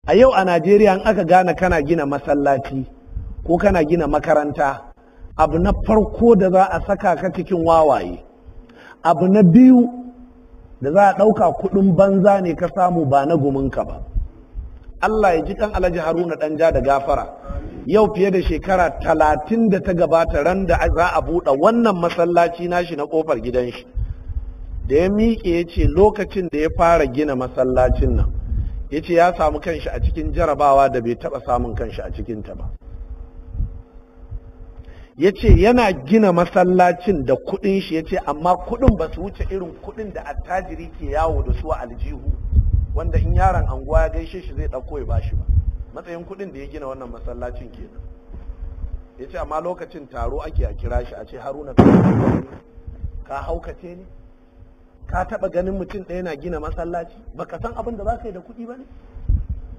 a yau a najeriya in aka gane kana gina masallaci ko kana gina makaranta abu na farko da za a saka ka cikin wawaye abu na biyu da za a ɗauka kuɗin banza ne ka samu ba na guminka ba Allah ya ji kan alhaji haruna ɗanja da gafara yau fiye da shekara talatin da ta gabata ran da za a buɗe wannan masallaci nashi na ƙofar gidan shi da ya miƙe ya ce lokacin da ya fara gina masallacin nan ya ce ya samu kanshi a cikin jarabawa da bai taɓa samun kanshi a cikinta ba ya ce yana gina masallacin da kuɗin shi ya ce amma kuɗin ba su wuce irin kuɗin da attajiri ke yawo da su a aljihu wanda in yaron anguwa ya gaishe shi zai ɗauko ya bashi ba matsayin kuɗin da ya gina wannan masallacin kenan ya ce amma lokacin taro ake a kira shi a ce haruna ka haukace ne ka taɓa ganin mutum ɗaya na gina masallaci baka san abin da za ka yi da kuɗi ba ne